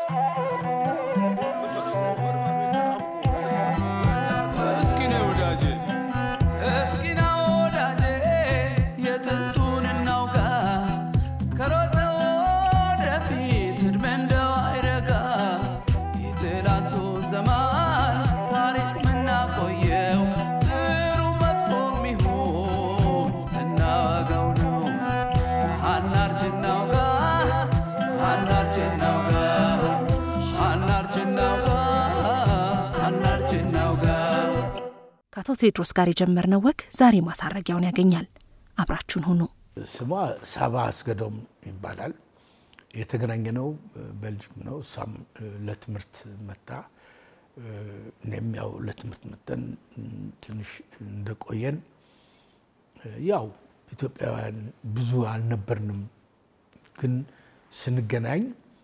እስኪ ነይ ወዳጄ እስኪ ና ወዳጄ የጥንቱን እናውጋ ከሮጠ ወደፊት ዕድሜ እንደው አይረጋ የትላንቱን ዘመን ታሪክ ምናቆየው ጥሩ መጥፎ ሚሆን ስናወጋው ነው አናርጅ እናውጋ አናርጅ እናውጋ አናርጅ እናውጋ አናርጅ እናውጋ ከአቶ ቴዎድሮስ ጋር የጀመርነው ወግ ዛሬ ማሳረጊያውን ያገኛል። አብራችሁን ሁኑ። ስሟ ሳባ አስገዶም ይባላል። የተገናኘነው ቤልጅም ነው። እሷም ለትምህርት መታ፣ እኔም ያው ለትምህርት መጠን ትንሽ እንደቆየን ያው ኢትዮጵያውያን ብዙ አልነበርንም፣ ግን ስንገናኝ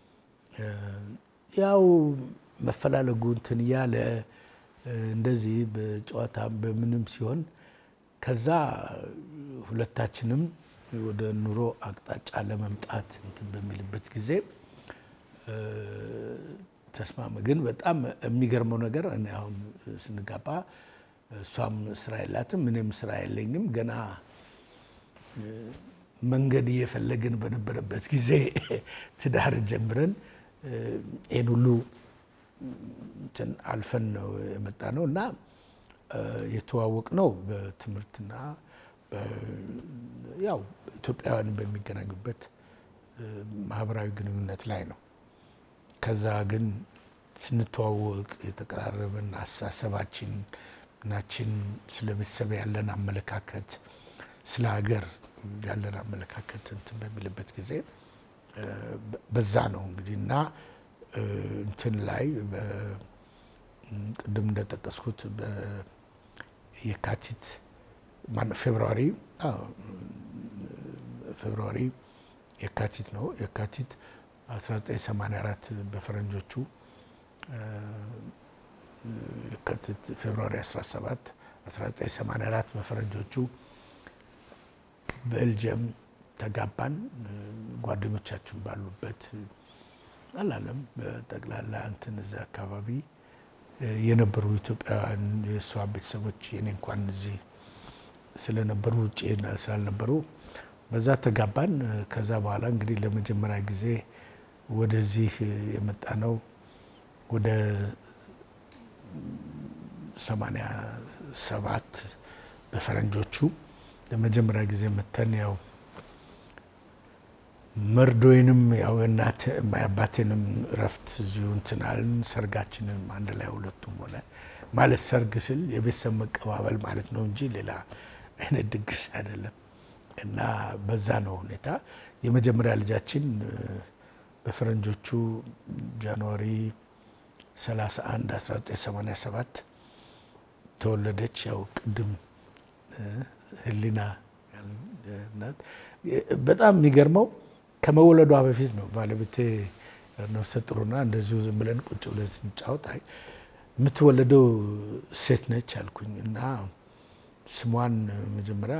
ያው መፈላለጉ እንትን እያለ እንደዚህ በጨዋታም በምንም ሲሆን ከዛ ሁለታችንም ወደ ኑሮ አቅጣጫ ለመምጣት እንትን በሚልበት ጊዜ ተስማመ። ግን በጣም የሚገርመው ነገር እኔ አሁን ስንጋባ እሷም ስራ የላትም እኔም ስራ የለኝም። ገና መንገድ እየፈለግን በነበረበት ጊዜ ትዳር ጀምረን ይህን ሁሉ እንትን አልፈን ነው የመጣ ነው እና የተዋወቅ ነው በትምህርትና ያው ኢትዮጵያውያን በሚገናኙበት ማህበራዊ ግንኙነት ላይ ነው። ከዛ ግን ስንተዋወቅ የተቀራረብን አስተሳሰባችን ናችን ስለ ቤተሰብ ያለን አመለካከት፣ ስለ ሀገር ያለን አመለካከት እንትን በሚልበት ጊዜ በዛ ነው እንግዲህ እና እንትን ላይ ቅድም እንደጠቀስኩት የካቲት ፌብርዋሪ ፌብርዋሪ የካቲት ነው የካቲት 1984 በፈረንጆቹ የካቲት ፌብርዋሪ 17 1984 በፈረንጆቹ ቤልጅየም ተጋባን። ጓደኞቻችን ባሉበት አላለም በጠቅላላ እንትን እዚያ አካባቢ የነበሩ ኢትዮጵያውያን የእሷ ቤተሰቦች የኔ እንኳን እዚህ ስለነበሩ ውጭ ስላልነበሩ በዛ ተጋባን። ከዛ በኋላ እንግዲህ ለመጀመሪያ ጊዜ ወደዚህ የመጣ ነው ወደ ሰማንያ ሰባት በፈረንጆቹ ለመጀመሪያ ጊዜ መተን ያው መርዶይንም ያው እናት አባቴንም እረፍት እዚሁ እንትን አልን። ሰርጋችንም አንድ ላይ ሁለቱም ሆነ ማለት ሰርግ ስል የቤተሰብ መቀባበል ማለት ነው እንጂ ሌላ አይነት ድግስ አይደለም። እና በዛ ነው ሁኔታ የመጀመሪያ ልጃችን በፈረንጆቹ ጃንዋሪ 31 1987 ተወለደች። ያው ቅድም ህሊና ናት። በጣም የሚገርመው ከመወለዷ በፊት ነው ባለቤቴ ነፍሰ ጥሩና እንደዚሁ ዝም ብለን ቁጭ ብለን ስንጫወት አይ የምትወለደው ሴት ነች አልኩኝ እና ስሟን መጀመሪያ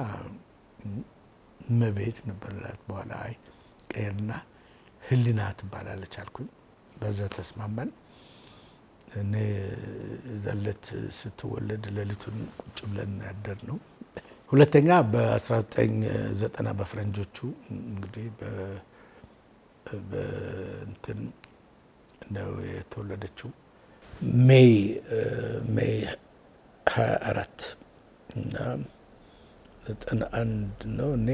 እመቤት ነበርላት። በኋላ አይ ቀየርና ህሊና ትባላለች አልኩኝ። በዛ ተስማማን። እኔ ዘለት ስትወለድ ሌሊቱን ቁጭ ብለን ያደር ነው። ሁለተኛ በ1990 በፈረንጆቹ እንግዲህ በእንትን ነው የተወለደችው ሜይ ሜይ 24 እና 91 ነው። እኔ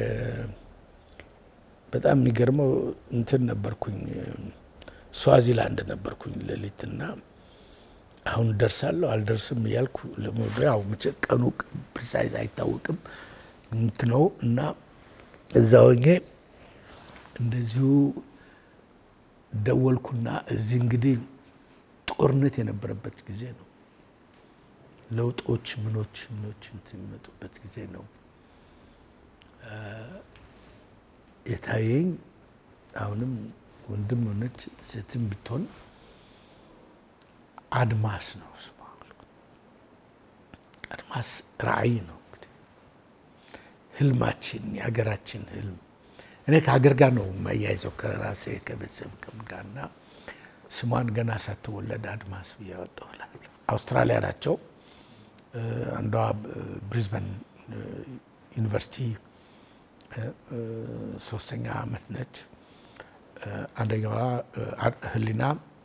በጣም የሚገርመው እንትን ነበርኩኝ ስዋዚላንድ ነበርኩኝ ሌሊትና አሁን ደርሳለሁ አልደርስም እያልኩ ያው ቀኑ ፕሪሳይዝ አይታወቅም ነው እና እዛ ሆኜ እንደዚሁ ደወልኩና እዚህ እንግዲህ ጦርነት የነበረበት ጊዜ ነው። ለውጦች ምኖች ምኖች እንትን የሚመጡበት ጊዜ ነው የታየኝ። አሁንም ወንድም ሆነች ሴትም ብትሆን አድማስ ነው ስሟ። አድማስ ራዕይ ነው እንግዲህ ህልማችን፣ የሀገራችን ህልም። እኔ ከሀገር ጋር ነው የማያይዘው ከራሴ ከቤተሰብ ከም ጋርና ስሟን ገና ሳትወለድ አድማስ ብዬ ያወጣው አውስትራሊያ ናቸው። አንዷ ብሪዝበን ዩኒቨርሲቲ ሶስተኛ ዓመት ነች። አንደኛዋ ህሊና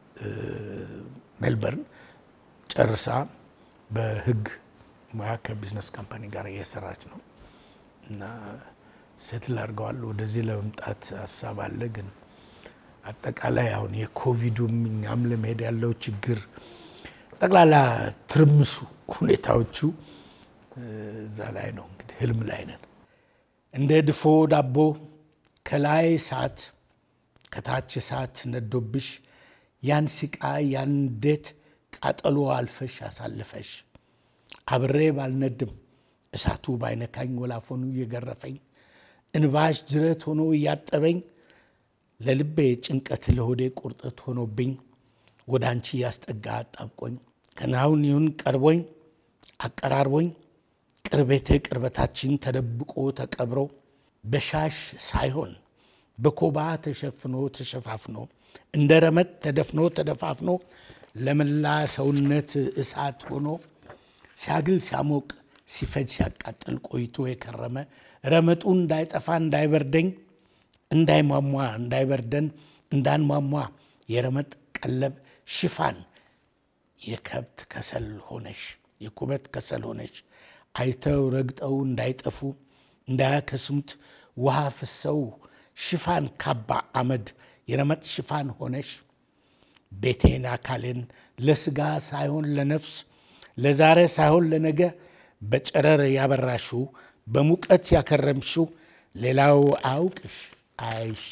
ሜልበርን ጨርሳ በህግ ሙያ ከቢዝነስ ካምፓኒ ጋር እየሰራች ነው እና ሴትል አድርገዋል። ወደዚህ ለመምጣት ሀሳብ አለ። ግን አጠቃላይ አሁን የኮቪዱም እኛም ለመሄድ ያለው ችግር ጠቅላላ ትርምሱ ሁኔታዎቹ እዛ ላይ ነው። እንግዲህ ህልም ላይ ነን። እንደ ድፎ ዳቦ ከላይ እሳት ከታች እሳት ነዶብሽ ያን ሲቃ ያን እንዴት ቃጠሎ አልፈሽ አሳልፈሽ አብሬ ባልነድም እሳቱ ባይነካኝ ወላፈኑ እየገረፈኝ እንባሽ ጅረት ሆኖ እያጠበኝ ለልቤ ጭንቀት ለሆዴ ቁርጠት ሆኖብኝ ወደ አንቺ እያስጠጋ አጣብቆኝ ከናሁን ይሁን ቀርቦኝ አቀራርቦኝ ቅርቤቴ ቅርበታችን ተደብቆ ተቀብሮ በሻሽ ሳይሆን በኮባ ተሸፍኖ ተሸፋፍኖ እንደ ረመጥ ተደፍኖ ተደፋፍኖ ለመላ ሰውነት እሳት ሆኖ ሲያግል ሲያሞቅ ሲፈጅ ሲያቃጥል ቆይቶ የከረመ ረመጡ እንዳይጠፋ እንዳይበርደኝ እንዳይሟሟ እንዳይበርደን እንዳንሟሟ የረመጥ ቀለብ ሽፋን የከብት ከሰል ሆነሽ የኩበት ከሰል ሆነሽ አይተው ረግጠው እንዳይጠፉ እንዳያከስሙት ውሃ ፍሰው ሽፋን ካባ አመድ የረመጥ ሽፋን ሆነሽ ቤቴን አካሌን ለስጋ ሳይሆን ለነፍስ ለዛሬ ሳይሆን ለነገ በጨረር ያበራሽው በሙቀት ያከረምሽው ሌላው አያውቅሽ አይሽ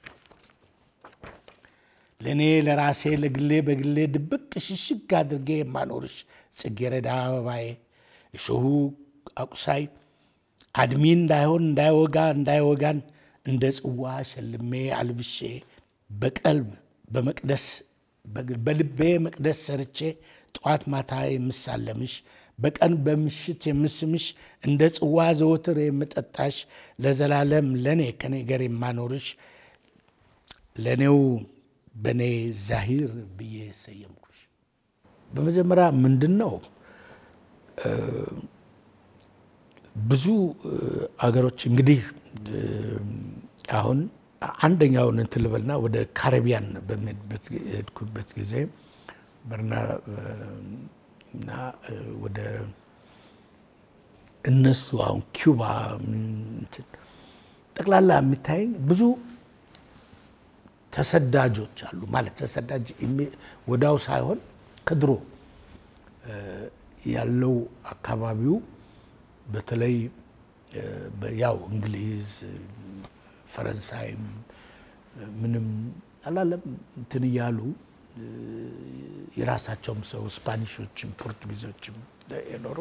ለእኔ ለራሴ ለግሌ በግሌ ድብቅ ሽሽግ አድርጌ የማኖርሽ ጽጌረዳ አበባዬ እሾሁ አቁሳይ አድሚ እንዳይሆን እንዳይወጋ እንዳይወጋን እንደ ጽዋ ሸልሜ አልብሼ በቀልብ በመቅደስ በልቤ መቅደስ ሰርቼ ጠዋት ማታ የምሳለምሽ በቀን በምሽት የምስምሽ እንደ ጽዋ ዘወትር የምጠጣሽ ለዘላለም ለእኔ ከኔ ገር የማኖርሽ ለእኔው በእኔ ዛሂር ብዬ ሰየምኩሽ። በመጀመሪያ ምንድን ነው ብዙ አገሮች እንግዲህ አሁን አንደኛውን እንትን ልበልና ወደ ካሪቢያን በሚሄድኩበት ጊዜ በርና እና ወደ እነሱ አሁን ኪውባ ጠቅላላ የሚታይ ብዙ ተሰዳጆች አሉ። ማለት ተሰዳጅ ወዳው ሳይሆን ከድሮ ያለው አካባቢው በተለይ ያው እንግሊዝ፣ ፈረንሳይም ምንም አላለም እንትን እያሉ የራሳቸውም ሰው ስፓኒሾችም ፖርቱጊዞችም የኖሩ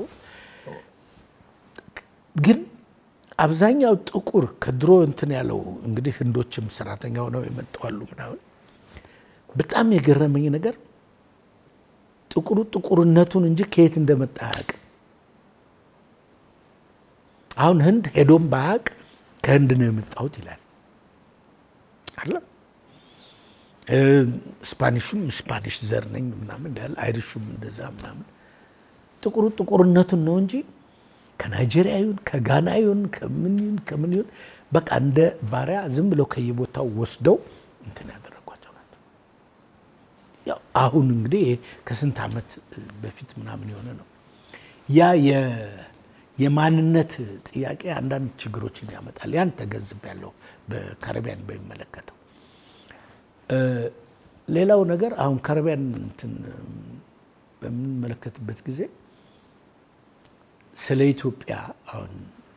ግን አብዛኛው ጥቁር ከድሮ እንትን ያለው እንግዲህ ህንዶችም ሰራተኛ ሆነው የመጣሉ ምናምን በጣም የገረመኝ ነገር ጥቁሩ ጥቁርነቱን እንጂ ከየት እንደመጣ አያውቅም። አሁን ህንድ ሄዶም ባያውቅ ከህንድ ነው የመጣሁት ይላል አለም ስፓኒሹም ስፓኒሽ ዘር ነኝ ምናምን እንዳለ አይሪሹም እንደዛ ምናምን ጥቁሩ ጥቁርነቱን ነው እንጂ ከናይጄሪያ ይሁን ከጋና ይሁን ከምን ይሁን ከምን ይሁን በቃ እንደ ባሪያ ዝም ብለው ከየቦታው ወስደው እንትን ያደረጓቸው ናቸው። ያው አሁን እንግዲህ ከስንት ዓመት በፊት ምናምን የሆነ ነው። ያ የማንነት ጥያቄ አንዳንድ ችግሮችን ያመጣል። ያን ተገንዝቤያለሁ በካሪቢያን በሚመለከተው ሌላው ነገር አሁን ካሪቢያን እንትን በምንመለከትበት ጊዜ ስለ ኢትዮጵያ አሁን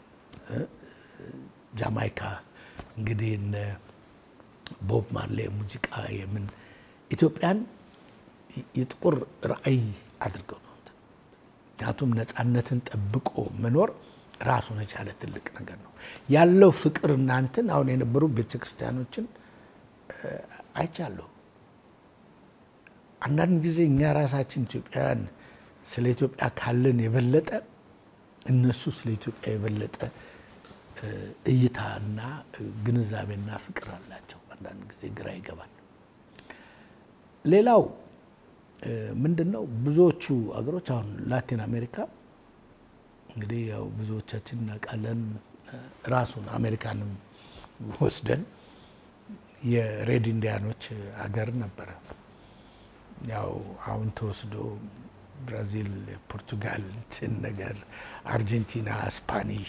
ጃማይካ እንግዲህ እነ ቦብ ማርሌ ሙዚቃ የምን ኢትዮጵያን የጥቁር ራዕይ አድርገው ነው። ምክንያቱም ነፃነትን ጠብቆ መኖር ራሱን የቻለ ትልቅ ነገር ነው ያለው ፍቅር እናንትን አሁን የነበሩ ቤተክርስቲያኖችን አይቻለሁ። አንዳንድ ጊዜ እኛ ራሳችን ኢትዮጵያውያን ስለ ኢትዮጵያ ካለን የበለጠ እነሱ ስለ ኢትዮጵያ የበለጠ እይታና ግንዛቤና ፍቅር አላቸው። አንዳንድ ጊዜ ግራ ይገባል። ሌላው ምንድን ነው ብዙዎቹ አገሮች አሁን ላቲን አሜሪካ እንግዲህ ያው ብዙዎቻችን እናውቃለን። ራሱን አሜሪካንም ወስደን የሬድ ኢንዲያኖች አገር ነበረ። ያው አሁን ተወስዶ ብራዚል፣ ፖርቱጋል እንትን ነገር አርጀንቲና፣ ስፓኒሽ፣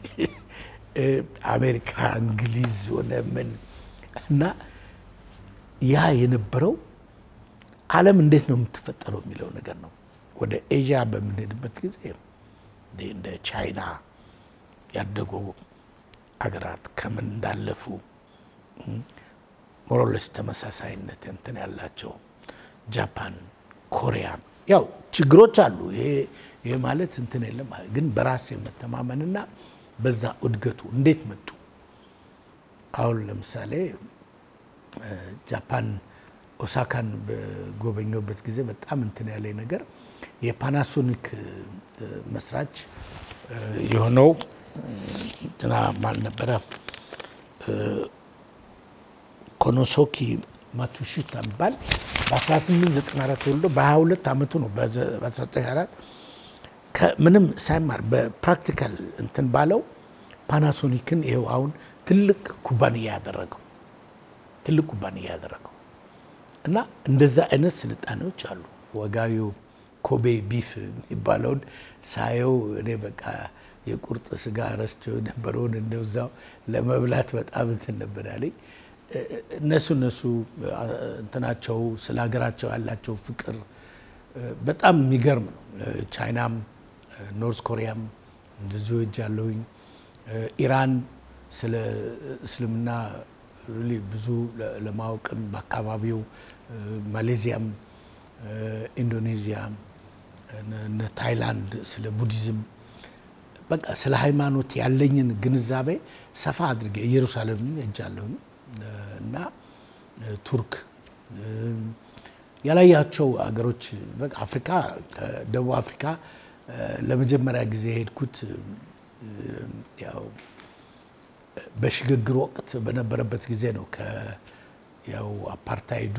አሜሪካ፣ እንግሊዝ ሆነ ምን እና ያ የነበረው ዓለም እንዴት ነው የምትፈጠረው የሚለው ነገር ነው። ወደ ኤዥያ በምንሄድበት ጊዜ እንደ ቻይና ያደጉ አገራት ከምን እንዳለፉ ሞሮለስ ተመሳሳይነት እንትን ያላቸው ጃፓን፣ ኮሪያ ያው ችግሮች አሉ። ይሄ ማለት እንትን የለም ግን በራስ የመተማመንና በዛ እድገቱ እንዴት መጡ? አሁን ለምሳሌ ጃፓን ኦሳካን በጎበኘበት ጊዜ በጣም እንትን ያለኝ ነገር የፓናሶኒክ መስራች የሆነው እንትና ማን ነበረ? ኮኖሶኪ ማቱሺታ የሚባል በ1894 ተወልዶ በ22 ዓመቱ ነው በ1924 ምንም ሳይማር በፕራክቲካል እንትን ባለው ፓናሶኒክን ይኸው አሁን ትልቅ ኩባንያ ያደረገው ትልቅ ኩባንያ ያደረገው እና እንደዛ አይነት ስልጣኔዎች አሉ። ወጋዊው ኮቤ ቢፍ የሚባለውን ሳየው እኔ በቃ የቁርጥ ስጋ ረስቸው የነበረውን እንደዛው ለመብላት በጣም እንትን ነበር ያለኝ። እነሱ እነሱ እንትናቸው ስለ ሀገራቸው ያላቸው ፍቅር በጣም የሚገርም ነው። ቻይናም ኖርዝ ኮሪያም እንደዚሁ እጅ ያለሁኝ ኢራን ስለ እስልምና ሪሊ ብዙ ለማወቅም በአካባቢው ማሌዚያም፣ ኢንዶኔዚያ፣ እነ ታይላንድ ስለ ቡዲዝም በቃ ስለ ሃይማኖት ያለኝን ግንዛቤ ሰፋ አድርጌ ኢየሩሳሌም ሄጃለሁኝ እና ቱርክ ያላያቸው አገሮች በቃ አፍሪካ ከደቡብ አፍሪካ ለመጀመሪያ ጊዜ የሄድኩት ያው በሽግግር ወቅት በነበረበት ጊዜ ነው። ያው አፓርታይዱ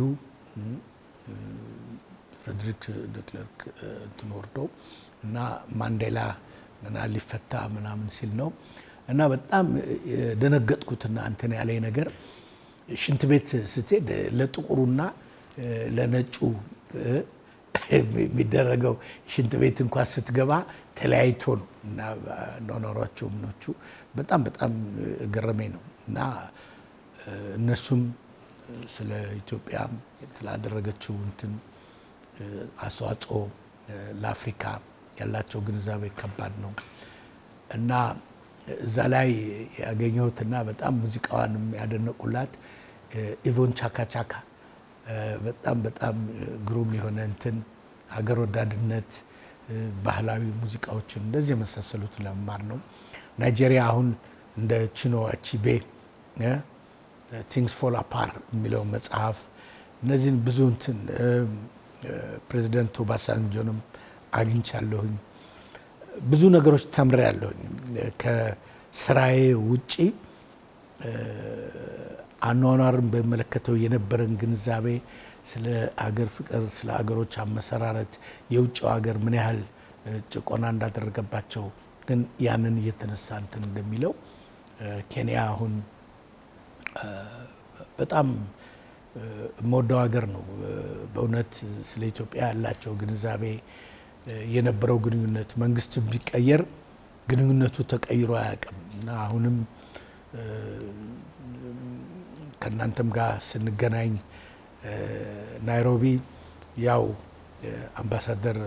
ፍሬድሪክ ደክለርክ እንትን ወርደው እና ማንዴላ ገና ሊፈታ ምናምን ሲል ነው እና በጣም የደነገጥኩትና እንትን ያለኝ ነገር ሽንት ቤት ስትሄድ ለጥቁሩና ለነጩ የሚደረገው ሽንት ቤት እንኳን ስትገባ ተለያይቶ ነው እና ኖኖሯቸው ምኖቹ በጣም በጣም ገረመኝ ነው እና እነሱም ስለ ኢትዮጵያ ስላደረገችው እንትን አስተዋጽኦ ለአፍሪካ ያላቸው ግንዛቤ ከባድ ነው እና እዛ ላይ ያገኘሁትና በጣም ሙዚቃዋንም ያደነቁላት ኢቮን ቻካ ቻካ በጣም በጣም ግሩም የሆነ እንትን ሀገር ወዳድነት ባህላዊ ሙዚቃዎችን እንደዚህ የመሳሰሉትን ለመማር ነው። ናይጄሪያ አሁን እንደ ቺኖ አቺቤ ቲንግስ ፎል አፓር የሚለው መጽሐፍ እነዚህን ብዙ እንትን ፕሬዚደንት ኦባሳንጆንም አግኝቻለሁኝ። ብዙ ነገሮች ተምሬያለሁኝ። ከስራዬ ውጪ አኗኗርን በሚመለከተው የነበረን ግንዛቤ ስለ አገር ፍቅር፣ ስለ አገሮች አመሰራረት፣ የውጭው ሀገር ምን ያህል ጭቆና እንዳደረገባቸው ግን ያንን እየተነሳ እንትን እንደሚለው ኬንያ አሁን በጣም የምወደው ሀገር ነው። በእውነት ስለ ኢትዮጵያ ያላቸው ግንዛቤ የነበረው ግንኙነት መንግስት ቢቀየር ግንኙነቱ ተቀይሮ አያውቅም እና አሁንም ከእናንተም ጋር ስንገናኝ ናይሮቢ ያው አምባሳደር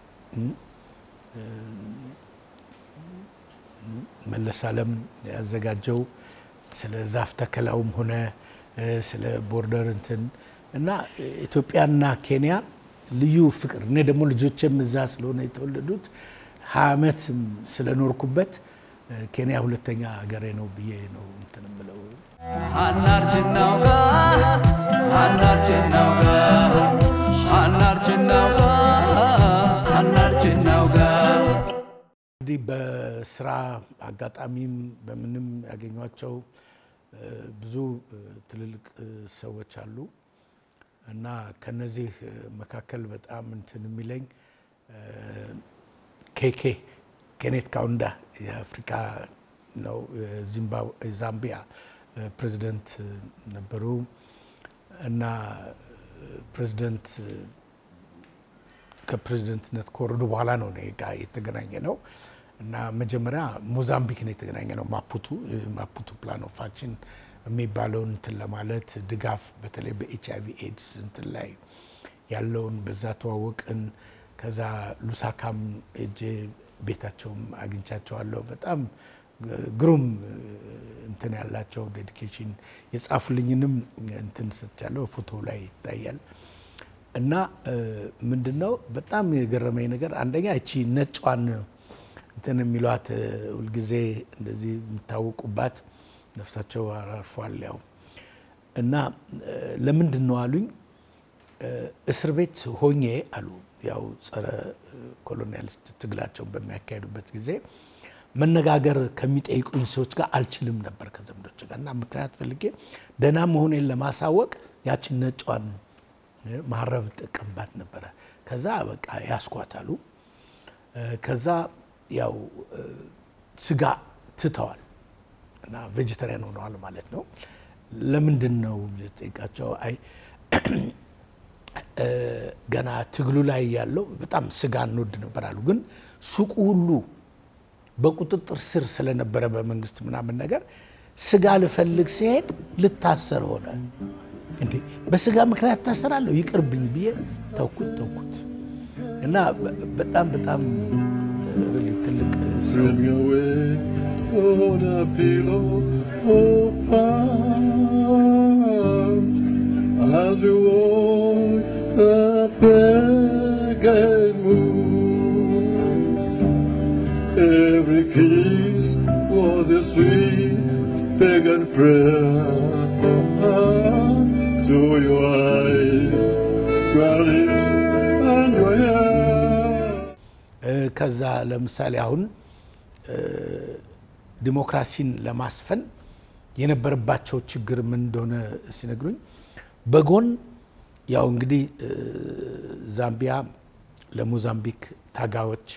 መለስ አለም ያዘጋጀው ስለ ዛፍ ተከላውም ሆነ ስለ ቦርደር እንትን እና ኢትዮጵያና ኬንያ ልዩ ፍቅር እኔ ደግሞ ልጆቼም እዛ ስለሆነ የተወለዱት ሀያ ዓመት ስለኖርኩበት ኬንያ ሁለተኛ ሀገሬ ነው ብዬ ነው እንትን የምለው። አናርጅናውጋ አናርጅናውጋ አናርጅናውጋ አናርጅናውጋ እንግዲህ በስራ አጋጣሚም በምንም ያገኟቸው ብዙ ትልልቅ ሰዎች አሉ። እና ከነዚህ መካከል በጣም እንትን የሚለኝ ኬኬ ኬኔት ካውንዳ የአፍሪካ ነው ዛምቢያ ፕሬዚደንት ነበሩ እና ፕሬዚደንት ከፕሬዚደንትነት ከወረዱ በኋላ ነው እኔ ጋ የተገናኘ ነው እና መጀመሪያ ሞዛምቢክ ነው የተገናኘ ነው። ማፑቱ ማፑቱ ፕላን ኦፍ አክሽን የሚባለውን እንትን ለማለት ድጋፍ በተለይ በኤች አይቪ ኤድስ እንትን ላይ ያለውን በዛ ተዋወቅን። ከዛ ሉሳካም እጄ ቤታቸውም አግኝቻቸዋለሁ። በጣም ግሩም እንትን ያላቸው ዴዲኬሽን የጻፉልኝንም እንትን ሰጥቻለሁ። ፎቶ ላይ ይታያል። እና ምንድነው በጣም የገረመኝ ነገር አንደኛ እቺ ነጯን እንትን የሚሏት ሁልጊዜ እንደዚህ የሚታወቁባት ነፍሳቸው አርፏል። ያው እና ለምንድን ነው አሉኝ። እስር ቤት ሆኜ አሉ ያው ጸረ ኮሎኒያሊስት ትግላቸውን በሚያካሄዱበት ጊዜ መነጋገር ከሚጠይቁኝ ሰዎች ጋር አልችልም ነበር ከዘመዶች ጋር እና ምክንያት ፈልጌ ደህና መሆኔን ለማሳወቅ ያችን ነጯን ማረብ ጠቀምባት ነበረ። ከዛ በቃ ያስኳታሉ። ከዛ ያው ስጋ ትተዋል እና ቬጀተሪያን ሆነዋል ማለት ነው። ለምንድን ነው ጠይቃቸው፣ አይ ገና ትግሉ ላይ ያለው በጣም ስጋ እንወድ ነበር አሉ። ግን ሱቁ ሁሉ በቁጥጥር ስር ስለነበረ በመንግስት ምናምን ነገር ስጋ ልፈልግ ሲሄድ ልታሰር ሆነ። እንዴ በስጋ ምክንያት ታሰራለሁ ይቅርብኝ ብዬ ተውኩት ተውኩት እና በጣም በጣም ሪሊ ትልቅ ሰው Throw me away on a pillow of arms as you walk the pagan moon. Every kiss was a sweet pagan prayer to your eyes, your lips, and your hair. ከዛ ለምሳሌ አሁን ዲሞክራሲን ለማስፈን የነበረባቸው ችግር ምን እንደሆነ ሲነግሩኝ በጎን ያው እንግዲህ ዛምቢያ ለሞዛምቢክ ታጋዮች፣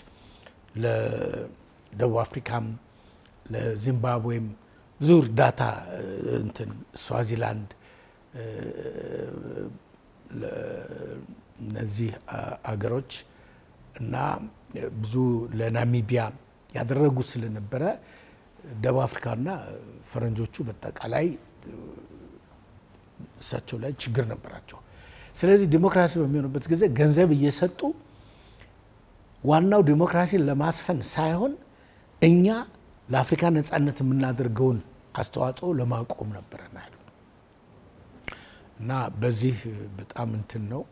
ለደቡብ አፍሪካም፣ ለዚምባብዌም ብዙ እርዳታ እንትን ስዋዚላንድ እነዚህ አገሮች እና ብዙ ለናሚቢያ ያደረጉ ስለነበረ ደቡብ አፍሪካና ፈረንጆቹ በጠቃላይ እሳቸው ላይ ችግር ነበራቸው። ስለዚህ ዲሞክራሲ በሚሆንበት ጊዜ ገንዘብ እየሰጡ ዋናው ዲሞክራሲን ለማስፈን ሳይሆን እኛ ለአፍሪካ ነጻነት የምናደርገውን አስተዋጽኦ ለማቆም ነበረ ያሉ እና በዚህ በጣም እንትን ነው።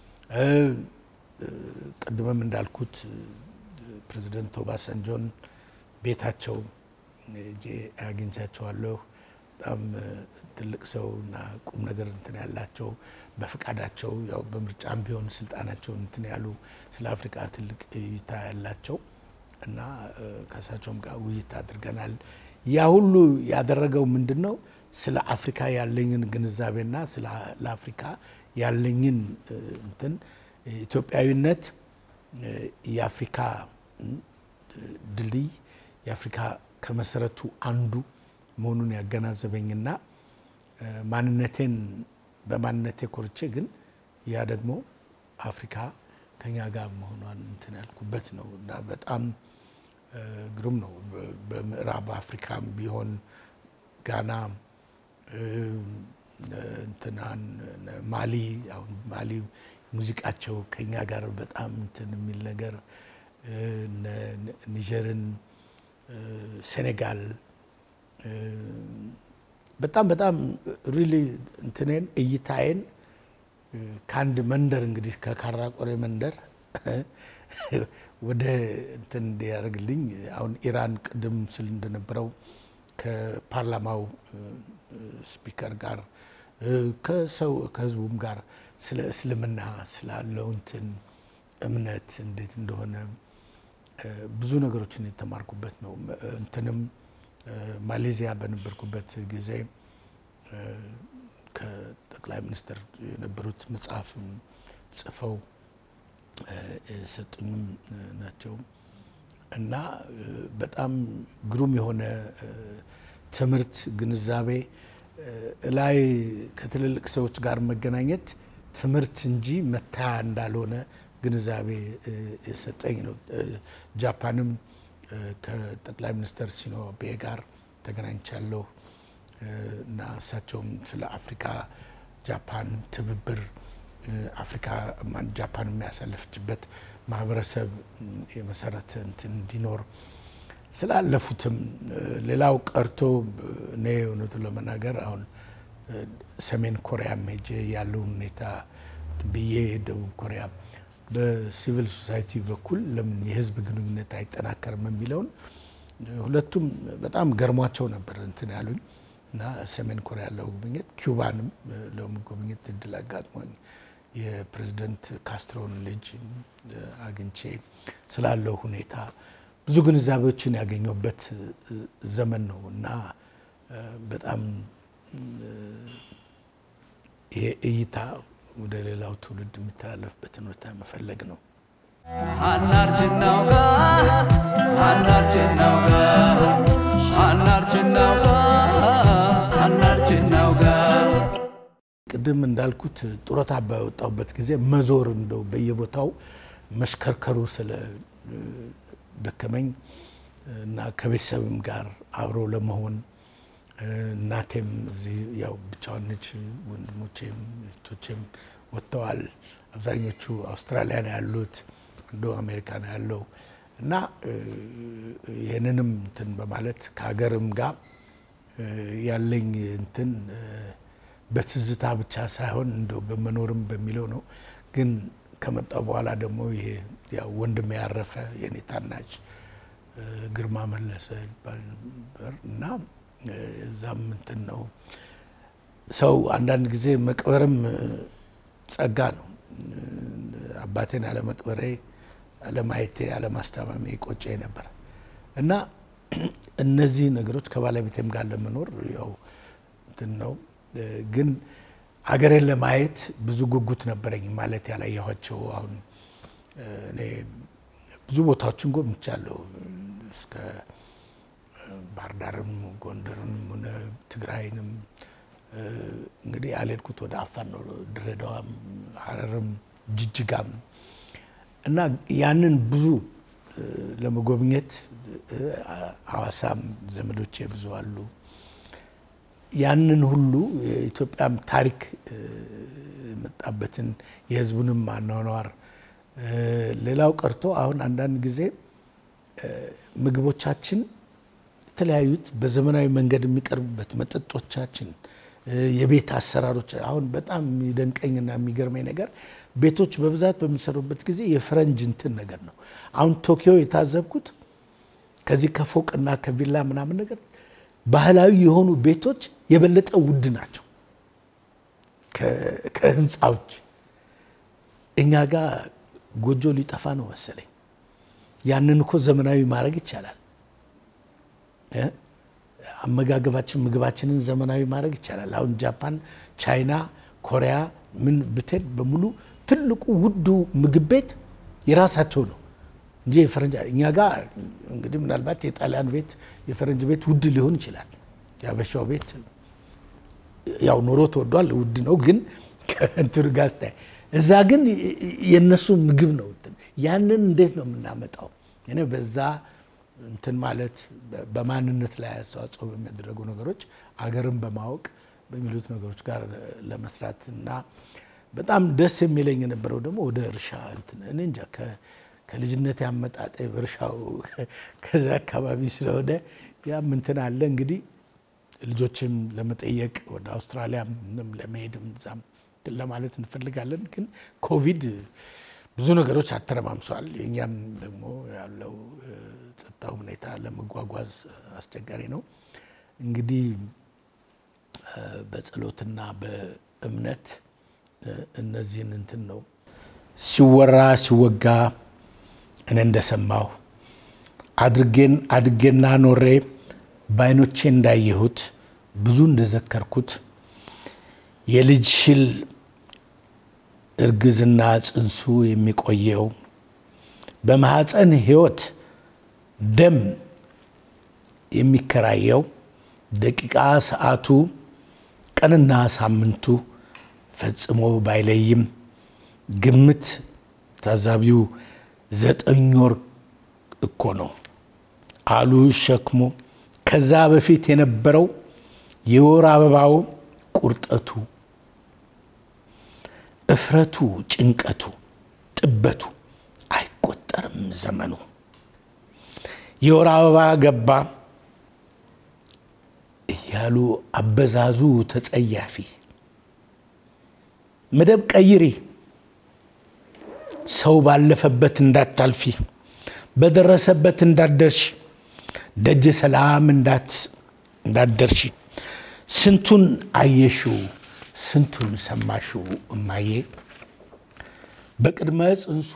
ቅድምም እንዳልኩት ፕሬዚደንት ኦባሳንጆን ቤታቸው ሄጄ አግኝቻቸዋለሁ። በጣም ትልቅ ሰው እና ቁም ነገር እንትን ያላቸው በፍቃዳቸው ያው በምርጫም ቢሆን ስልጣናቸውን እንትን ያሉ ስለ አፍሪካ ትልቅ እይታ ያላቸው እና ከእሳቸውም ጋር ውይይት አድርገናል። ያ ሁሉ ያደረገው ምንድን ነው? ስለ አፍሪካ ያለኝን ግንዛቤና ስለ ለአፍሪካ ያለኝን እንትን ኢትዮጵያዊነት የአፍሪካ ድልድይ የአፍሪካ ከመሰረቱ አንዱ መሆኑን ያገናዘበኝና ማንነቴን በማንነቴ ኮርቼ ግን ያ ደግሞ አፍሪካ ከኛ ጋር መሆኗን እንትን ያልኩበት ነው እና በጣም ግሩም ነው። በምዕራብ አፍሪካም ቢሆን ጋና እንትናን ማሊ አሁን ማሊ ሙዚቃቸው ከኛ ጋር በጣም እንትን የሚል ነገር ኒጀርን፣ ሴኔጋል በጣም በጣም ሪሊ እንትኔን እይታዬን ከአንድ መንደር እንግዲህ ከካራ ቆሬ መንደር ወደ እንትን እንዲያደርግልኝ አሁን ኢራን ቅድም ስል እንደነበረው ከፓርላማው ስፒከር ጋር ከሰው ከህዝቡም ጋር ስለ እስልምና ስላለው እንትን እምነት እንዴት እንደሆነ ብዙ ነገሮችን የተማርኩበት ነው። እንትንም ማሌዚያ በነበርኩበት ጊዜ ከጠቅላይ ሚኒስትር የነበሩት መጽሐፍም ጽፈው የሰጡኝም ናቸው እና በጣም ግሩም የሆነ ትምህርት ግንዛቤ ላይ ከትልልቅ ሰዎች ጋር መገናኘት ትምህርት እንጂ መታያ እንዳልሆነ ግንዛቤ የሰጠኝ ነው። ጃፓንም ከጠቅላይ ሚኒስትር ሲኖ አቤ ጋር ተገናኝቻለሁ እና እሳቸውም ስለ አፍሪካ ጃፓን ትብብር አፍሪካ ጃፓን የሚያሳለፍችበት ማህበረሰብ የመሰረተ እንትን እንዲኖር ስላለፉትም ሌላው ቀርቶ እኔ እውነቱን ለመናገር አሁን ሰሜን ኮሪያም ሄጄ ያለውን ሁኔታ ብዬ ደቡብ ኮሪያ በሲቪል ሶሳይቲ በኩል ለምን የህዝብ ግንኙነት አይጠናከርም የሚለውን ሁለቱም በጣም ገርሟቸው ነበር እንትን ያሉኝ እና ሰሜን ኮሪያ ለጉብኝት ኪውባንም ለጉብኝት እድል አጋጥሞኝ የፕሬዚደንት ካስትሮን ልጅ አግኝቼ ስላለው ሁኔታ ብዙ ግንዛቤዎችን ያገኘበት ዘመን ነው እና በጣም ይሄ እይታ ወደ ሌላው ትውልድ የሚተላለፍበትን ሁኔታ መፈለግ ነው። አናርጅናውጋ አናርጅናውጋ አናርጅናውጋ አናርጅናውጋ ቅድም እንዳልኩት ጡረታ በወጣሁበት ጊዜ መዞር እንደው በየቦታው መሽከርከሩ ስለ ደከመኝ እና ከቤተሰብም ጋር አብሮ ለመሆን እናቴም እዚህ ያው ብቻዋን ነች። ወንድሞቼም እህቶቼም ወጥተዋል። አብዛኞቹ አውስትራሊያ ነው ያሉት፣ አንዱ አሜሪካ ነው ያለው እና ይህንንም እንትን በማለት ከሀገርም ጋር ያለኝ እንትን በትዝታ ብቻ ሳይሆን እንደው በመኖርም በሚለው ነው። ግን ከመጣው በኋላ ደግሞ ይሄ ያው ወንድም ያረፈ የኔ ታናሽ ግርማ መለሰ ይባል ነበር እና እዛም እንትን ነው ሰው አንዳንድ ጊዜ መቅበርም ጸጋ ነው። አባቴን አለመቅበሬ፣ አለማየቴ፣ አለማስታመሜ ቆጨ ነበር እና እነዚህ ነገሮች ከባለቤቴም ጋር ለመኖር ያው እንትን ነው ግን አገሬን ለማየት ብዙ ጉጉት ነበረኝ። ማለት ያላየኋቸው አሁን እኔ ብዙ ቦታዎችን ጎብኝቻለሁ እስከ ባህር ዳርም ጎንደርም ሆነ ትግራይንም እንግዲህ ያልሄድኩት ወደ አፋር ነው፣ ድሬዳዋም፣ ሀረርም፣ ጅጅጋም እና ያንን ብዙ ለመጎብኘት ሐዋሳም ዘመዶቼ ብዙ አሉ። ያንን ሁሉ የኢትዮጵያም ታሪክ የመጣበትን የሕዝቡንም አኗኗር ሌላው ቀርቶ አሁን አንዳንድ ጊዜ ምግቦቻችን የተለያዩት በዘመናዊ መንገድ የሚቀርቡበት መጠጦቻችን፣ የቤት አሰራሮች አሁን በጣም የሚደንቀኝና የሚገርመኝ ነገር ቤቶች በብዛት በሚሰሩበት ጊዜ የፈረንጅ እንትን ነገር ነው። አሁን ቶኪዮ የታዘብኩት ከዚህ ከፎቅና ከቪላ ምናምን ነገር ባህላዊ የሆኑ ቤቶች የበለጠ ውድ ናቸው ከህንፃዎች። እኛ ጋር ጎጆ ሊጠፋ ነው መሰለኝ። ያንን እኮ ዘመናዊ ማድረግ ይቻላል። አመጋገባችን ምግባችንን ዘመናዊ ማድረግ ይቻላል። አሁን ጃፓን፣ ቻይና፣ ኮሪያ ምን ብትሄድ በሙሉ ትልቁ ውዱ ምግብ ቤት የራሳቸው ነው እንጂ የፈረንጅ እኛ ጋር እንግዲህ ምናልባት የጣሊያን ቤት የፈረንጅ ቤት ውድ ሊሆን ይችላል። የአበሻው ቤት ያው ኑሮ ተወዷል፣ ውድ ነው። ግን ከእንትኑ ጋር ስታይ እዛ ግን የእነሱ ምግብ ነው። ያንን እንዴት ነው የምናመጣው? እኔ በዛ እንትን ማለት በማንነት ላይ አስተዋጽኦ በሚያደረጉ ነገሮች አገርን በማወቅ በሚሉት ነገሮች ጋር ለመስራት እና በጣም ደስ የሚለኝ የነበረው ደግሞ ወደ እርሻ እንትን እኔ እንጃ ከልጅነት ያመጣጠ በእርሻው ከዛ አካባቢ ስለሆነ ያም እንትን አለ እንግዲህ ልጆችም ለመጠየቅ ወደ አውስትራሊያ ለመሄድም እዛም እንትን ለማለት እንፈልጋለን። ግን ኮቪድ ብዙ ነገሮች አተረማምሷል። የእኛም ደግሞ ያለው ጸጥታው ሁኔታ ለመጓጓዝ አስቸጋሪ ነው። እንግዲህ በጸሎትና በእምነት እነዚህን እንትን ነው ሲወራ ሲወጋ እኔ እንደሰማሁ አድርጌን አድጌና ኖሬ በዓይኖቼ እንዳየሁት ብዙ እንደዘከርኩት የልጅ ሽል እርግዝና ጽንሱ የሚቆየው በማህፀን ህይወት ደም የሚከራየው ደቂቃ ሰዓቱ ቀንና ሳምንቱ ፈጽሞ ባይለይም ግምት ታዛቢው ዘጠኝ ወር እኮ ነው አሉ ሸክሞ ከዛ በፊት የነበረው የወር አበባው ቁርጠቱ እፍረቱ ጭንቀቱ ጥበቱ አይቆጠርም ዘመኑ የወር አበባ ገባ እያሉ አበዛዙ ተጸያፊ መደብ ቀይሪ ሰው ባለፈበት እንዳታልፊ በደረሰበት እንዳደርሽ ደጀ ሰላም እንዳደርሽ ስንቱን አየሽው ስንቱን ሰማሽው እማዬ በቅድመ ጽንሱ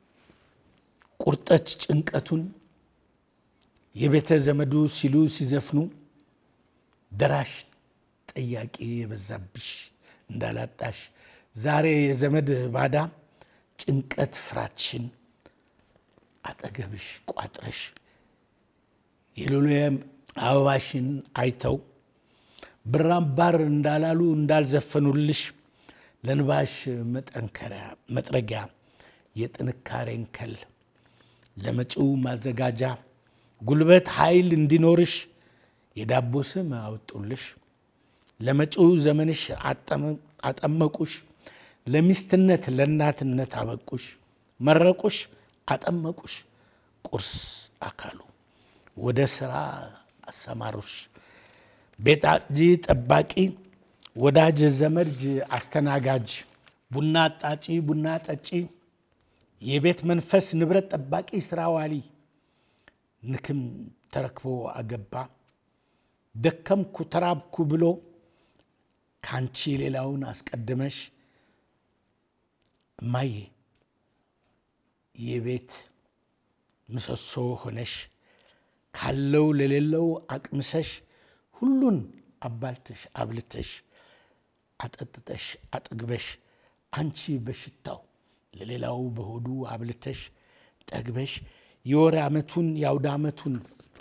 ቁርጠት ጭንቀቱን የቤተ ዘመዱ ሲሉ ሲዘፍኑ ደራሽ ጠያቂ የበዛብሽ እንዳላጣሽ ዛሬ የዘመድ ባዳ ጭንቀት ፍራትሽን አጠገብሽ ቋጥረሽ የሎሌ አበባሽን አይተው ብራምባር እንዳላሉ እንዳልዘፈኑልሽ ለንባሽ መጠንከሪያ መጥረጊያ የጥንካሬን ከል ለመጪው ማዘጋጃ ጉልበት ኃይል እንዲኖርሽ የዳቦ ስም አወጡልሽ ለመጪው ዘመንሽ አጠመቁሽ ለሚስትነት ለእናትነት አበቁሽ መረቁሽ አጠመቁሽ ቁርስ አካሉ ወደ ስራ አሰማሩሽ ቤት አጽጂ ጠባቂ ወዳጅ ዘመድ አስተናጋጅ ቡና አጣጪ ቡና ጠጪ የቤት መንፈስ ንብረት ጠባቂ ስራ ዋሊ ንክም ተረክቦ አገባ ደከምኩ ተራብኩ ብሎ ካንቺ ሌላውን አስቀድመሽ እማዬ የቤት ምሰሶ ሆነሽ ካለው ለሌለው አቅምሰሽ ሁሉን አባልተሽ አብልተሽ አጠጥተሽ አጠግበሽ አንቺ በሽታው ለሌላው በሆዱ አብልተሽ ጠግበሽ የወር ዓመቱን የአውደ ዓመቱን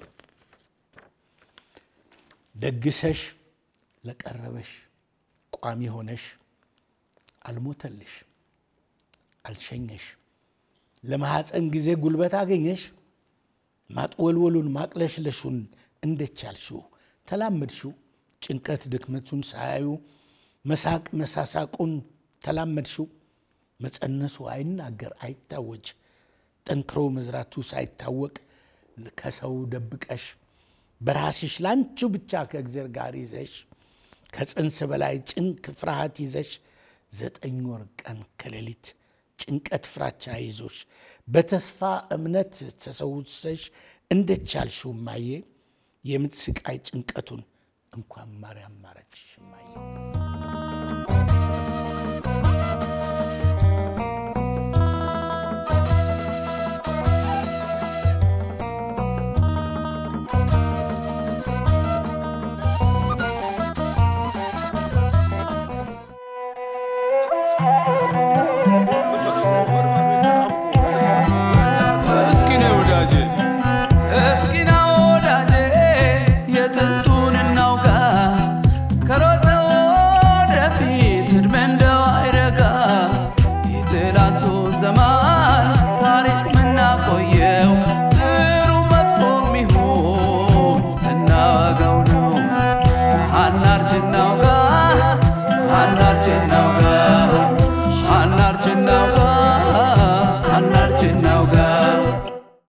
ደግሰሽ ለቀረበሽ ቋሚ ሆነሽ አልሞተልሽ አልሸኘሽ ለማሐፀን ጊዜ ጉልበት አገኘሽ ማጥወልወሉን ማቅለሽለሹን እንደቻልሽው ተላመድሽው ጭንቀት ድክመቱን ሳያዩ መሳቅ መሳሳቁን ተላመድሽው መጸነሱ አይናገር አይታወጅ ጠንክሮ መዝራቱ ሳይታወቅ ከሰው ደብቀሽ በራስሽ ላንቺው ብቻ ከእግዜር ጋር ይዘሽ ከጽንስ በላይ ጭንቅ ፍርሃት ይዘሽ ዘጠኝ ወር ቀን ከሌሊት ጭንቀት ፍራቻ ይዞሽ በተስፋ እምነት ተሰውሰሽ እንደቻልሽው ማየ የምጥ ስቃይ ጭንቀቱን እንኳን ማርያም ማረችሽ ማየ እስኪ ነው ወዳጄ እስኪ ና ወዳጄ የጥንቱን እናውጋ ከሮጠ ወደፊት ዕድሜ እንደው አይረጋ የትላንቱን ዘመን ታሪክ ምናቆየው